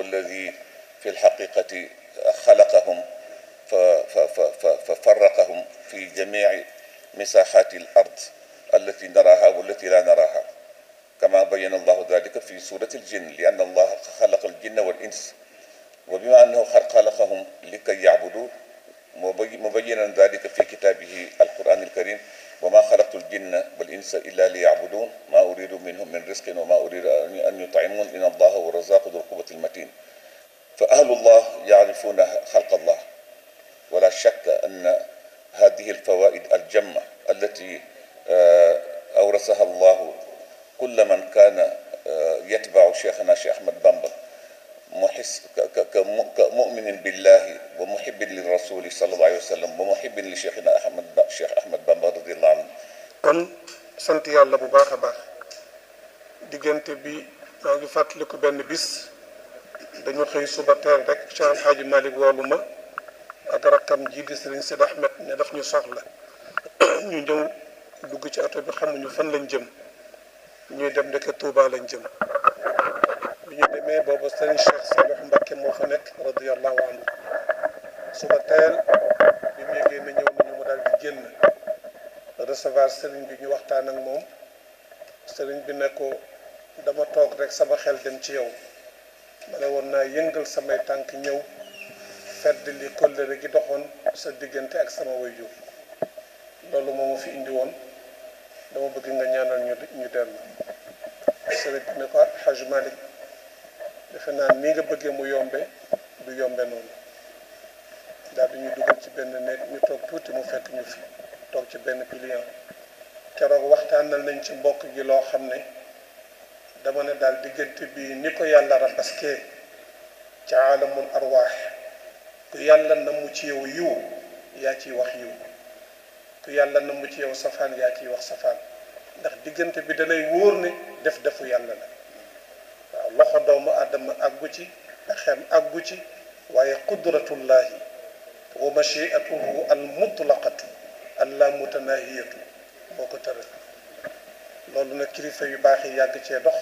alladi fi lxaqiqati xalaqahum ففرقهم في جميع مساحات الأرض التي نراها والتي لا نراها كما بين الله ذلك في سورة الجن لأن الله خلق الجن والإنس وبما أنه خلقهم لكي يعبدوا مبينا ذلك في كتابه القرآن الكريم وما خلقت الجن والإنس إلا ليعبدون ما أريد منهم من رزق وما أريد أن يطعمون إن الله هو الرزاق ذو القوة المتين فأهل الله يعرفون خلق الله ولا شك أن هذه الفوائد الجمة التي أورثها الله كل من كان يتبع شيخنا شيخ أحمد بامبا محس كمؤمن بالله ومحب للرسول صلى الله عليه وسلم ومحب لشيخنا أحمد شيخ أحمد بامبا رضي الله عنه kon sant yàlla bu baax a baax diggante bi maa ngi fàttaliku benn bis dañu xëy suba teel rek Cheikh El Hadj Malick woolu ma ak rakkam ji di Serigne Sidi Ahmed ne daf ñu soxla ñu ñëw dugg ci oto bi xamuñu fan lañ jëm ñuy dem ndeke Touba lañ jëm bi ñu demee boobu Serigne Cheikh Salih Mbacké moo fa nekk radiyallahu anhu suba teel bi mu yégee ne ñëw nañu mu daal di génn recevoir Serigne bi ñu waxtaan ak moom Serigne bi ne ko dama toog rek sama xel dem ci yow ma ne woon naa yëngal samay tànk ñëw fedd li kóllëre gi doxoon sa diggante ak sama waajur loolu moo ma fi indi woon dama bëgg nga ñaanal ñu ñu dellu sëriñ bi ne ko Hajj Malick defe naa nii nga bëggee mu yombe du yombe noonu daal di ñu dugal ci benn néeg ñu toog tuuti mu fekk ñu fi toog ci benn pilier keroog waxtaanal nañ ci mbokk gi loo xam ne dama ne daal diggante bi ni ko yàlla rabaskee ci aalamul arwaax ku yàlla na mu ci yow yiw yaa ciy wax yiw ku yàlla na mu ci yow safaan yaa ciy wax safaan ndax diggante bi dalay wóor ne def defu yàlla la waaw loxo doomu aadama àggu ci xem àggu ci waaye qudratullahi wa machiatuhu al mutlaqatu allah mutanahiyatu moo ko tëral loolu nag kilifa yu baax yi yàgg cee dox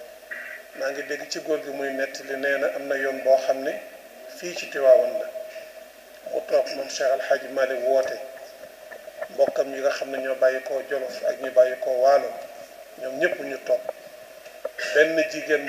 maa ngi dégg ci góor gi muy nettali nee na am na yoon boo xam ne fii ci Tiwaawan la mu toog moom Cheikh Al Hadj Malick woote mbokkam yi nga xam ne ñoo bàyyi koo Jolof ak ñu bàyyi koo Waalo ñoom ñëpp ñu toog benn jigéen